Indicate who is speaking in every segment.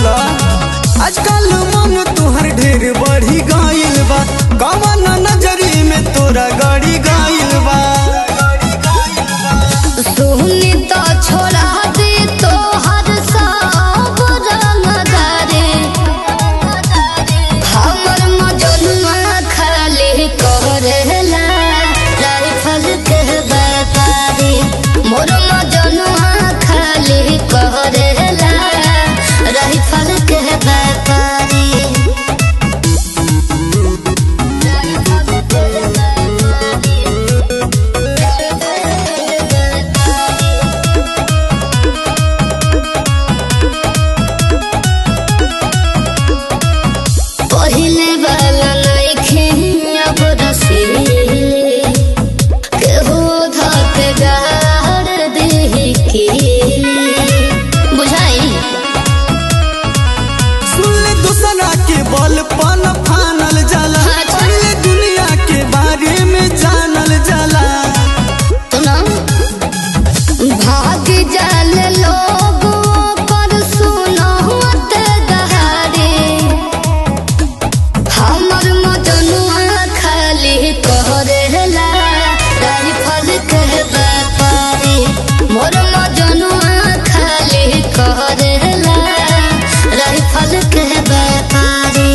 Speaker 1: बोला आजकल मन तुहर ढेर बढ़ी गइल बा कवन नजरी में तोरा गड़ी गइल बा
Speaker 2: सुनी तो छोड़ा दे तो हर सब रंगदारे हमर मजनुआ खाली करेला राइफल के व्यापारी मोर मजनुआ खाली करेला राइफल के व्यापारी राइफल के पहिले वाला नइखे अब रसीले केहू धके गाड़ देहि केले बुझाई
Speaker 1: सुन ले दूसरा के बल पन फानल जाला
Speaker 2: अच्छा।
Speaker 1: पहले दुनिया के बारे में जानल जाला
Speaker 2: सुना भाग जाल लोग पर सुनत दहाड़े हमर मजनुआ खाली करेला राइफल के व्यापारी मोर मजनुआ खाली करेला राइफल के व्यापारी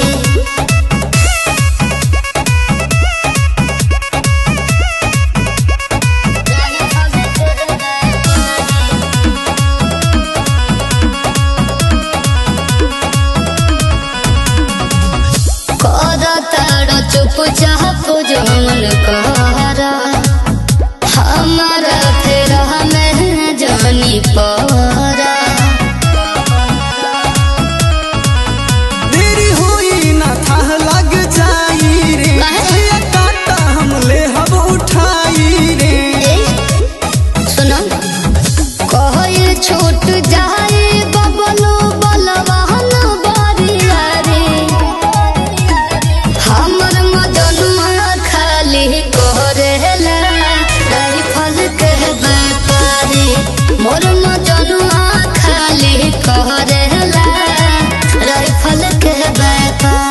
Speaker 2: कर तारा चुप चाप जमन कर हमारा फिर हमें जानी पड़ा
Speaker 1: देरी होई ना था लग जाई रे
Speaker 2: काहे?
Speaker 1: भैया काटा हम ले हम उठाई रे
Speaker 2: सुनो कहल छूट जाए बबलो बलवान बरिया रे हमर मजनुआ खाली करेला राइफल के व्यापारी मोर मजनुआ खाली करेला राइफल के व्यापारी